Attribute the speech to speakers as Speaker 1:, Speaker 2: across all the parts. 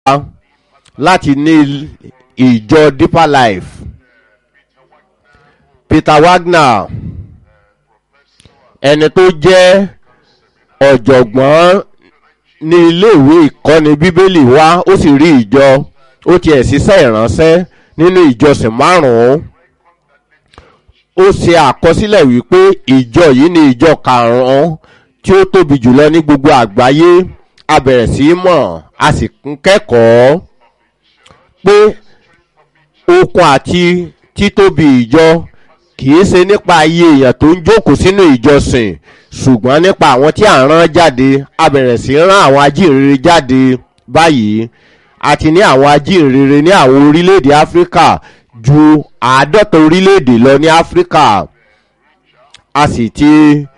Speaker 1: láti ní ìjọ deeper life peter wagner ẹni tó jẹ́ ọ̀jọ̀gbọ́n ní iléèwé ìkọ́ni bíbélì wá ó sì rí ìjọ ó tiẹ̀ ṣiṣẹ́ ìránṣẹ́ nínú ìjọsìn márùn-ún ó ṣe àkọsílẹ̀ wípé ìjọ yìí ni ìjọ karùn-ún tí ó tóbi jùlọ ní gbogbo àgbáyé a bẹ̀rẹ̀ sí í mọ̀ a sì ń kẹ́kọ̀ọ́ pé okun àti títóbi ìjọ kìí ṣe nípa iye èèyàn tó ń jókòó sínú ìjọsìn ṣùgbọ́n nípa àwọn tí à ń rán jáde a bẹ̀rẹ̀ sí í rán àwọn ajínrere jáde báyìí àti ní àwọn ajínrere ní àwọn orílẹ̀-èdè áfíríkà ju àádọ́ta orílẹ̀-èdè lọ ní áfíríkà a sì ti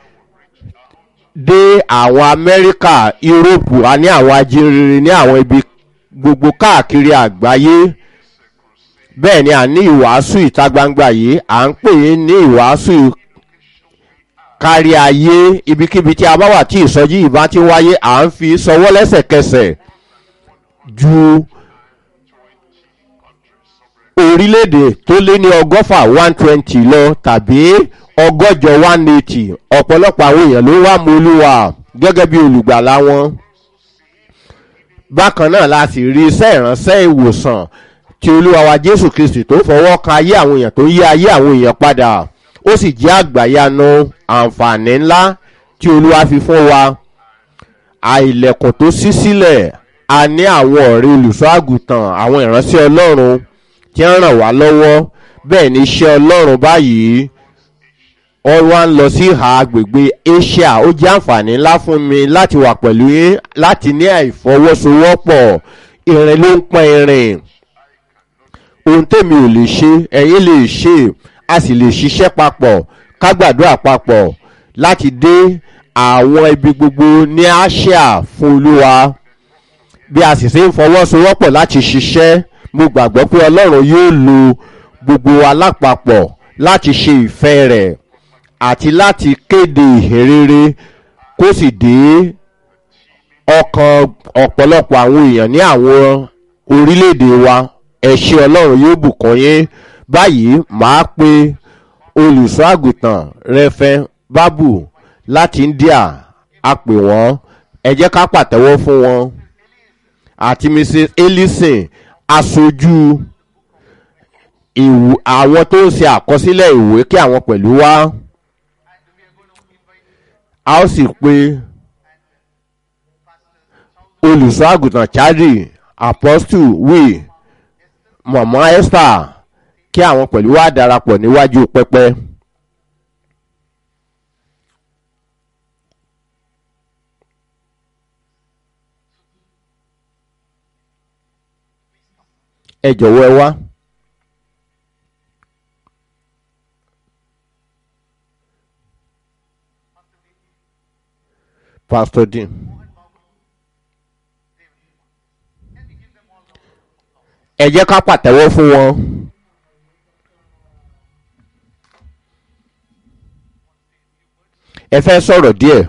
Speaker 1: dé àwọn amẹ́ríkà yúróòpù a ní àwọn ajínrere ní àwọn ibi gbogbo káàkiri àgbáyé bẹ́ẹ̀ ni a ní ìwàásù ìta gbangba yìí à ń pè é ní ìwàásù kárí ayé ibikíbi tí a bá wà tí ìsọjí ìbá ti wáyé à ń fi sọwọ́ lẹ́sẹ̀kẹsẹ̀ ju orílẹ̀-èdè tó lé ní ọgọ́fà one twenty lọ tàbí ọgọ́jọ one eighty ọ̀pọ̀lọpọ̀ àwọn èèyàn ló wá mú olúwa gẹ́gẹ́ bí olùgbàlà wọn bákan náà la sì rí iṣẹ́ ìránṣẹ́ ìwòsàn tí olúwa wa jésù kristi tó fọwọ́ kan ayé àwọn èèyàn tó yí ayé àwọn èèyàn padà ó sì jẹ́ àgbàyanu àǹfààní ńlá tí olúwa fi fún wa àìlẹ̀kùn tó ṣí sílẹ̀ a ní àwọn ọ̀rẹ́ olùṣọ́ àgùntàn àwọn ìránṣẹ́ ọlọ́run tí ń ràn wá lọ́wọ́ bẹ́ẹ̀ ni iṣẹ́ ọlọ́run báyìí wọ́n wá ń lọ sí ìhà agbègbè asia ó jẹ́ àǹfààní ńlá fún mi láti wà pẹ̀lú yín láti ní àìfọwọ́sowọ́pọ̀ irin ló ń pọn irin ohun tèmi ò lè ṣe ẹ̀yin lè ṣe a sì lè ṣiṣẹ́ papọ̀ ká gbàdúrà papọ̀ láti dé àwọn ibi gbogbo ní asia fún olúwa bí a sì ṣe ń fọwọ́sowọ́pọ̀ láti ṣiṣẹ́ mo gbàgbọ́ pé ọlọ́run yóò lo gbogbo alápapọ̀ láti ṣe ìfẹ́ rẹ̀ àti láti kéde ìhìnrere kó sì dé ọkàn ọ̀pọ̀lọpọ̀ àwọn èèyàn ní àwọn orílẹ̀-èdè wa ẹ̀ṣẹ̀ ọlọ́run yóò bùkún yín báyìí màá pe olùṣọ́ àgùntàn rẹfẹ́ bábù láti india a pè wọ́n ẹ jẹ́ ká pàtẹ́wọ́ fún wọn àti mrs ellison aṣojú àwọn tó ń ṣe àkọsílẹ̀ ìwé kí àwọn pẹ̀lú wá a ó sì pe olùṣọ́ àgùntàn chadi apostle wí mọ̀mọ́ esther kí àwọn pẹ̀lú wá darapọ̀ níwájú pẹpẹ. ẹ jọ̀wọ́ ẹ wá. pastor dean. ẹ jẹ́ ká pàtẹ́wọ́ fún wọn. ẹ fẹ́ sọ̀rọ̀ díẹ̀.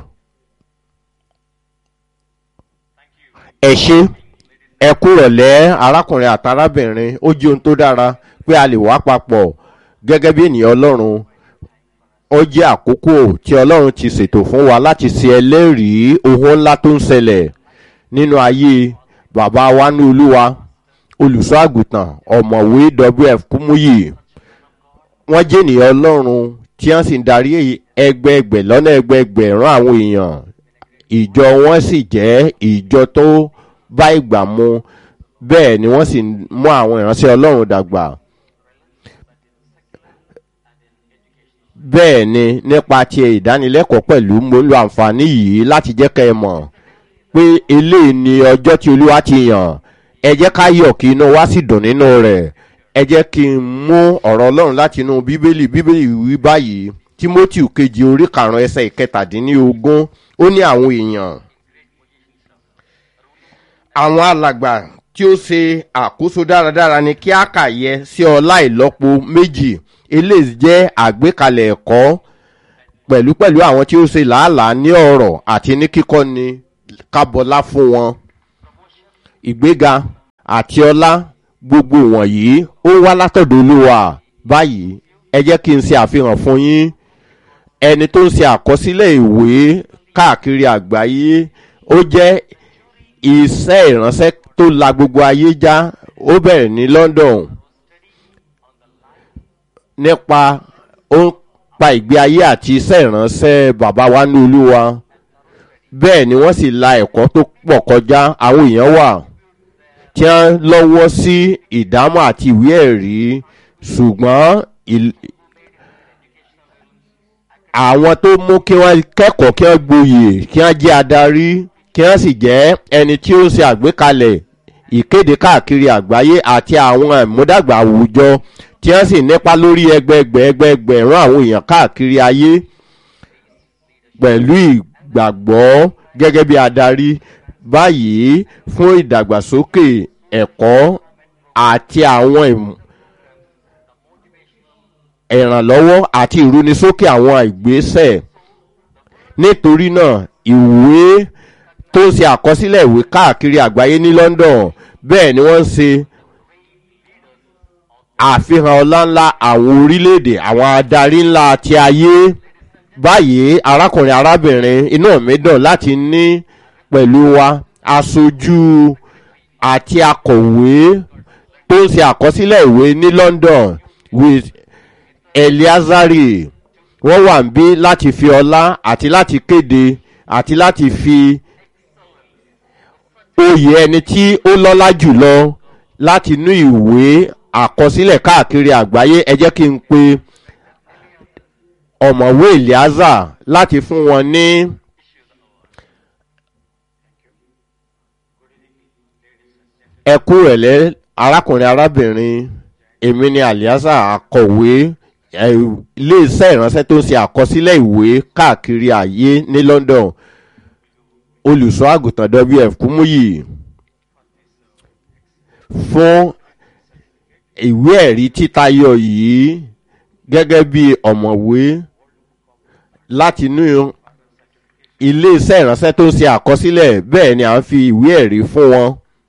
Speaker 1: ẹ ṣe ẹ kúrọ̀lẹ́ arákùnrin àtàrábìnrin ó jẹ́ ohun tó dára pé a lè wá papọ̀ gẹ́gẹ́ bí ènìyàn ọlọ́run ó jẹ́ àkókò tí ọlọ́run ti ṣètò fún wa láti ṣe ẹlẹ́rìí ohun ńlá tó ń ṣẹlẹ̀ nínú ayé bàbá wa ní olúwa olùṣọ́ àgùntàn ọ̀mọ̀wé wf kúmúyì wọ́n jẹ́ ènìyàn ọlọ́run tí wọ́n sì ń darí ẹgbẹẹgbẹ̀ lọ́nà ẹgbẹẹgbẹ̀rún àwọn èèyàn ìjọ wọn sì jẹ́ ìjọ tó bá ìgbà mu bẹ́ẹ̀ ni wọ́n sì mú àwọn ìránṣẹ́ ọlọ́run dàgbà bẹ́ẹ̀ ni nípa ti ìdánilẹ́kọ̀ọ́ pẹ̀lú mo ń lo àǹfààní yìí láti jẹ́ kẹ́ ẹ mọ̀ pé eléyìí ni ọjọ́ tí olúwa ti yàn ẹ jẹ́ ká yọ̀ kí inú wa sì dùn nínú rẹ̀ ẹ jẹ́ kí n mú ọ̀rọ̀ ọlọ́run láti inú bíbélì bíbélì wí báyìí timothy kejì orí karùn-ún ẹsẹ̀ ìkẹtàdínlógún ó ní àwọn èèyàn àwọn alàgbà tí ó ṣe àkóso dáradára ni kí á kà yẹ sí ọlá ìlọ́po méjì eléyìí jẹ́ àgbékalẹ̀ ẹ̀kọ́ pẹ̀lúpẹ̀lú àwọn tí ó ṣe làálàá ní ọ̀rọ̀ àti ní kíkọ́ ni kábọ́lá fún wọn ìgbéga àti ọlá gbogbo wọ̀nyí ó wá látọ̀dọ̀ olúwa báyìí ẹ jẹ́ kí n ṣe àfihàn fún yín ẹni tó ń ṣe àkọsílẹ̀ ìwé káàkiri àgbáyé ó jẹ́ iṣẹ́ ìránṣẹ́ tó la gbogbo ayé já ó bẹ̀rẹ̀ ní london nípa ó ń pa ìgbé ayé àti iṣẹ́ ìránṣẹ́ bàbá wa ní olúwa bẹ́ẹ̀ ni wọ́n sì la ẹ̀kọ́ tó pọ̀ kọjá àwọn èèyàn wà tí wọ́n lọ́wọ́ sí ìdámọ̀ àti ìwé ẹ̀rí ṣùgbọ́n àwọn tó mú kí wọ́n kẹ́kọ̀ọ́ kí wọ́n gboyè kí wọ́n jẹ́ adarí kí wọ́n sì jẹ́ ẹni tí ó ń ṣe àgbékalẹ̀ ìkéde káàkiri àgbáyé àti àwọn ìmúdàgbà àwùjọ tí wọ́n sì nípa lórí ẹgbẹẹgbẹ̀ ẹgbẹẹgbẹ̀rún àwọn èèyàn káàkiri ayé pẹ̀lú ìgbàgbọ́ gẹ́gẹ́ bí adarí báyìí fún ìdàgbàsókè ẹ̀kọ́ àti àwọn ìrànlọ́wọ́ àti ìrúnisókè àwọn ìgbésẹ̀ nítorí náà ìwé tó ń ṣe àkọsílẹ̀ ìwé káàkiri àgbáyé ní london bẹ́ẹ̀ ni wọ́n ń ṣe àfihàn ọláńlá àwọn orílẹ̀-èdè àwọn adarí ńlá ti ayé báyìí arákùnrin arábìnrin inú mi dùn láti ní pẹ̀lú wa aṣojú àti akọ̀wé tó ń ṣe àkọsílẹ̀ ìwé ní london with eliazari wọ́n wà ń bí láti fi ọlá àti láti kéde àti láti fi oyè ẹni tí ó lọ́lá jùlọ láti inú ìwé àkọsílẹ̀ káàkiri àgbáyé ẹ jẹ́ kí n pe ọ̀mọ̀wé eliaza láti fún wọn ní. ẹkú rẹ̀lẹ́ arákùnrin arábìnrin èmi ni aliaza akọ̀wé iléeṣẹ́ ìránṣẹ́ tó ń ṣe àkọsílẹ̀ ìwé káàkiri ayé ní london olùṣọ́ àgùntàn wf kúmúyì fún ìwé ẹ̀rí títayọ yìí gẹ́gẹ́ bí ọ̀mọ̀wé láti inú iléeṣẹ́ ìránṣẹ́ tó ń ṣe àkọsílẹ̀ bẹ́ẹ̀ ni à ń fi ìwé ẹ̀rí fún wọn.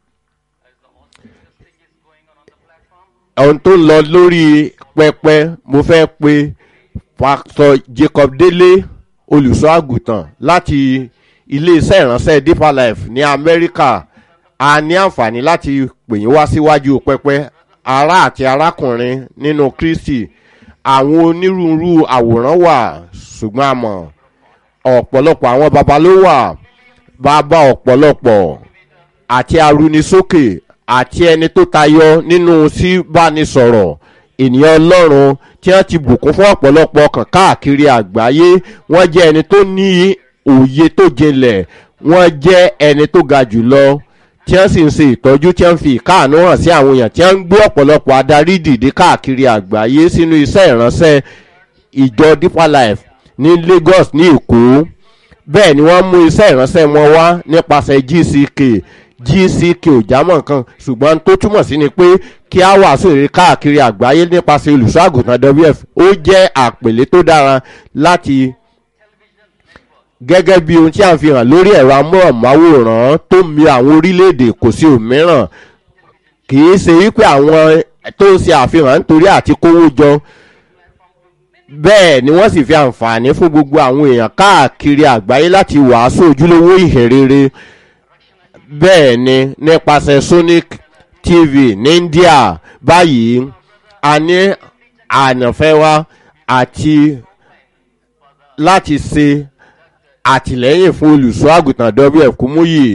Speaker 1: ohun tó ń lọ lórí pẹpẹ mo fẹ́ pe pásítọ̀ jacob délé olùṣọ́ àgùntàn láti iléeṣẹ́ ìránṣẹ́ deeper life ní amẹ́ríkà a ní àǹfààní láti pè yín wá síwájú pẹpẹ ará àti arákùnrin nínú kristi àwọn onírúurú àwòrán wà ṣùgbọ́n a mọ̀ ọ̀pọ̀lọpọ̀ àwọn baba ló wà bàbá ọ̀pọ̀lọpọ̀ àti arúnisókè àti ẹni tó tayọ nínú síbánisọ̀rọ̀ ènìyàn ọlọ́run tí wọ́n ti bùkún fún ọ̀pọ̀lọpọ̀ ọkàn káàkiri àgbáyé wọ́n jẹ́ ẹni tó ní òye tó jinlẹ̀ wọ́n jẹ́ ẹni tó ga jùlọ tí wọ́n sì ń ṣe ìtọ́jú tí wọ́n fi ìkáàánú hàn sí àwọn èèyàn tí wọ́n ń gbé ọ̀pọ̀lọpọ̀ adarí dìde káàkiri àgbáyé sínú iṣẹ́ ìránṣẹ́ ìjọ deeper life ní lagos ní èkó bẹ́ẹ̀ ni wọ́n mú iṣẹ́ ìránṣẹ́ wọn wá nípasẹ̀ gck gck ò jámọ̀ kan ṣùgbọ́n tó túmọ̀ sí ni pé kí á wàásù èrè káàkiri àgbáyé nípasẹ̀ olùṣọ́ àgùntàn wf ó jẹ́ àpèlé tó dára láti gẹ́gẹ́ bí ohun tí a ń fi hàn lórí ẹ̀rọ amóhùnmáwòrán tó mi àwọn orílẹ̀-èdè kò sí òmíràn kì í ṣe wípé àwọn tó ń ṣe àfihàn nítorí àti kówó jọ bẹ́ẹ̀ ni wọ́n sì fi àǹfààní fún gbogbo àwọn èèyàn káàkiri àgbáyé láti wàásù ojúlówó ìhìnrere bẹ́ẹ̀ ni nípasẹ̀ sonic tv ní india báyìí a ní ànàfẹ́ wa àti láti ṣe àtìlẹ́yìn fún olùṣọ́ àgùntàn wf kúmúyì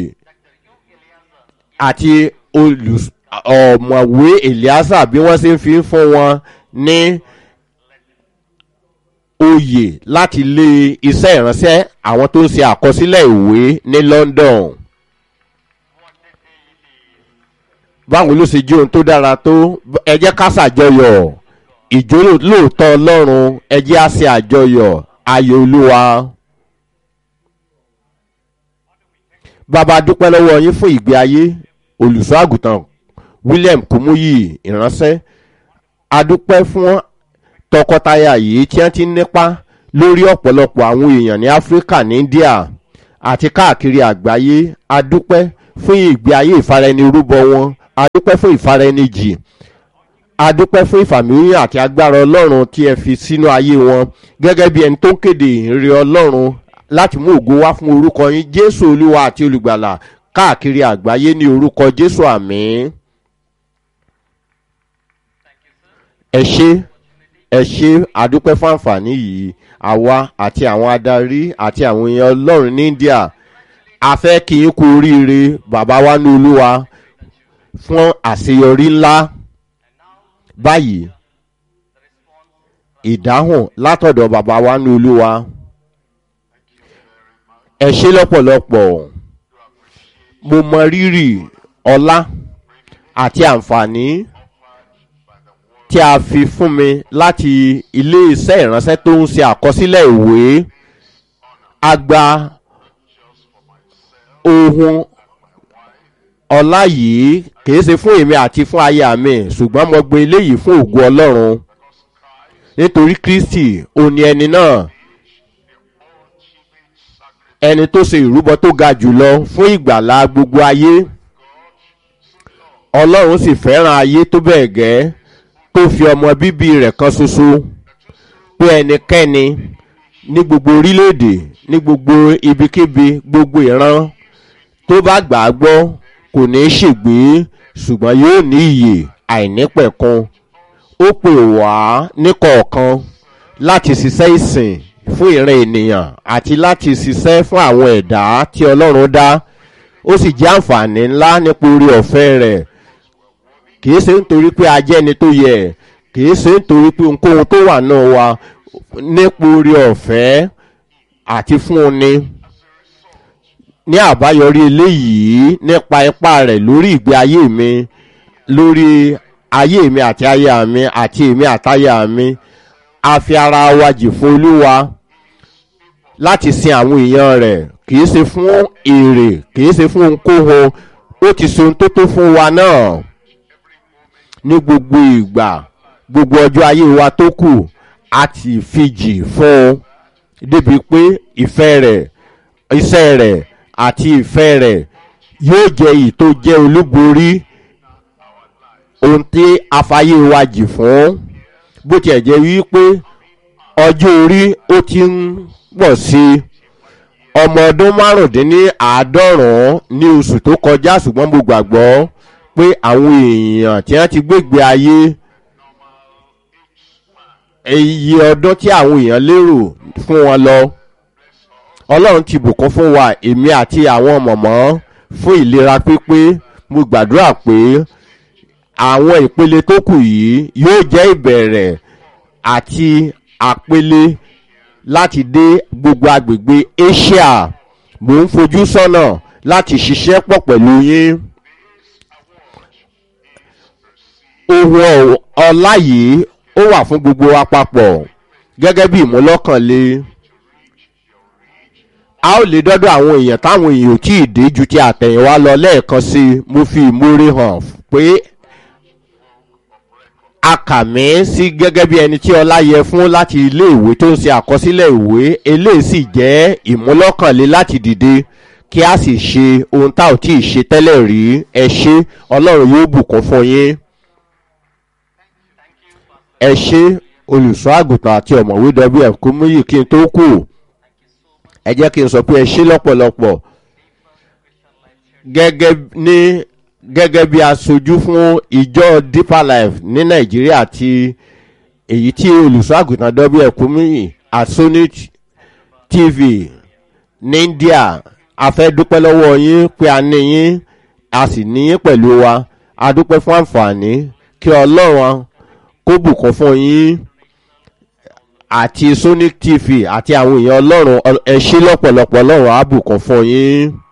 Speaker 1: àti ọ̀mọ̀wé eliasa bí wọ́n ṣe ń fi fún wọn ní oyè láti lé iṣẹ́ ìránṣẹ́ àwọn tó ń ṣe àkọsílẹ̀ ìwé ní london. báwo ló ṣe jẹ́ ohun tó dára tó ẹ jẹ́ ká ṣàjọyọ̀ ìjó lóòótọ́ ọlọ́run ẹ jẹ́ á ṣe àjọyọ̀ ayò olúwa. bàbá dúpẹ́ lọ́wọ́ yín fún ìgbé ayé olùṣọ́ àgùntàn william kumuyi ìránṣẹ́ adúpẹ́ fún tọkọtaya yìí tí wọ́n ti ń nípa lórí ọ̀pọ̀lọpọ̀ àwọn èèyàn ní áfíríkà ní india àti káàkiri àgbáyé adúpẹ́ fún ìgbé ayé ìfaraẹnirúbọ wọn adúpẹ́ fún ìfara ẹni jì adúpẹ́ fún ìfàmìlíyàn àti agbára ọlọ́run tí ẹ fi sínú ayé wọn gẹ́gẹ́ bí ẹni tó ń kéde ìrìn ọlọ́run láti mú ògo wá fún orúkọ yín jésù olúwa àti olùgbàlà káàkiri àgbáyé ní orúkọ jésù àmì. ẹ ṣe ẹ ṣe adúpẹ́ fún àǹfààní yìí àwa àti àwọn adarí àti àwọn èèyàn ọlọ́run ní india a fẹ́ kí n kú oríire bàbá wa ní olúwa fún àṣeyọrí ńlá báyìí ìdáhùn látọ̀dọ̀ bàbá wa ní olúwa ẹ ṣe lọ́pọ̀lọpọ̀ mo mọ rírì ọlá àti àǹfààní tí a fi fún mi láti ilé iṣẹ́ ìránṣẹ́ tó ń ṣe àkọsílẹ̀ ìwé a gba ohun ọlá yìí kìí ṣe fún èmi àti fún aya mi ṣùgbọ́n mo gbé eléyìí fún ògo ọlọ́run nítorí kristi òní ẹni náà ẹni tó ṣe ìrúbọ tó ga jùlọ fún ìgbàlá gbogbo ayé ọlọ́run sì fẹ́ràn ayé tó bẹ́ẹ̀ gẹ́ tó fi ọmọ bíbí rẹ̀ kan ṣoṣo pé ẹnikẹ́ni ní gbogbo orílẹ̀-èdè ní gbogbo ibikíbi gbogbo ìran tó bá gbà á gbọ́ kò ní í ṣègbè ṣùgbọ́n yóò ní iyè àìnípẹ̀kun ó pè wá níkọ̀ọ̀kan láti ṣiṣẹ́ ìsìn fún ìran ènìyàn àti láti ṣiṣẹ́ fún àwọn ẹ̀dá tí ọlọ́run dá ó sì jẹ́ àǹfààní ńlá nípa orí ọ̀fẹ́ rẹ̀ kìí ṣe nítorí pé a jẹ́ ẹni tó yẹ kìí ṣe nítorí pé ohunkóhun tó wà náà wa nípa orí ọ̀fẹ́ àti fún un ni ní àbáyọrí eléyìí nípa ipá rẹ̀ lórí ìgbé ayé mi lórí ayé mi àti aya mi àti èmi àtaya mi a fi ara wa jì fún olúwa láti sin àwọn èèyàn rẹ̀ kìí ṣe fún èrè kìí ṣe fún ohunkóhun ó ti ṣe ohun tó tó fún wa náà ní gbogbo ìgbà gbogbo ọjọ́ ayé wa tó kù a ti fi jì fún un débi pé ìfẹ́ rẹ̀ iṣẹ́ rẹ̀ àti ìfẹ́ rẹ̀ yóò jẹ́ èyí tó jẹ́ olúborí ohun tí afáyé wa jì fún bó tiẹ̀ jẹ́ wípé ọjọ́ orí ó ti ń pọ̀ sí i ọmọ ọdún márùndínláàádọ́rùn-ún ní oṣù tó kọjá ṣùgbọ́n mo gbàgbọ́ pé àwọn èèyàn tí wọ́n ti gbégbé ayé iye ọdún tí àwọn èèyàn lérò fún wọn lọ ọlọ́run ti bùkún fún wa èmi àti àwọn mọ̀mọ́ fún ìlera pípé mo gbàdúrà pé àwọn ìpele tó kù yìí yóò jẹ́ ìbẹ̀rẹ̀ àti àpele láti dé gbogbo agbègbè asia mò ń fojú sọ́nà láti ṣiṣẹ́ pọ̀ pẹ̀lú yín ohun ọlá yìí ó wà fún gbogbo wa papọ̀ gẹ́gẹ́ bí ìmúlọ́kànlé a ó lè dọ́dọ̀ àwọn èèyàn táwọn èèyàn ò tí ì dé ju ti àtẹ̀yìnwá lọ lẹ́ẹ̀kan sí i mo fi ìmúre hàn pé a kà mí sí gẹ́gẹ́ bí ẹni tí ọlá yẹ fún láti ilé ìwé tó ń ṣe àkọsílẹ̀ ìwé eléyìí sì jẹ́ ìmúlọ́kànlé láti dìde kí a sì ṣe ohun tá ò tí ì ṣe tẹ́lẹ̀ rí ẹ ṣe ọlọ́run yóò bùkún fún yín ẹ ṣe olùṣọ́ àgùntàn àti ọ̀mọ̀wé wf kúmúyì kí n tó kù ẹ jẹ́ kí n sọ pé ẹ ṣe lọ́pọ̀lọpọ̀ gẹ́gẹ́ ní gẹ́gẹ́ bí aṣojú fún ìjọ deeper life ní nàìjíríà àti èyí tí olùṣọ́ àgùntàn wf kúmúyì àsóní tv ní india a fẹ́ dúpẹ́ lọ́wọ́ yín pé a ní yín a sì ní yín pẹ̀lú wa a dúpẹ́ fún àǹfààní kí ọlọ́run kó bùkún fún yín àti sonic tv àti àwọn èèyàn ọlọ́run ẹ ṣe lọ́pọ̀lọpọ̀ ọlọ́run á bùkún fún yín.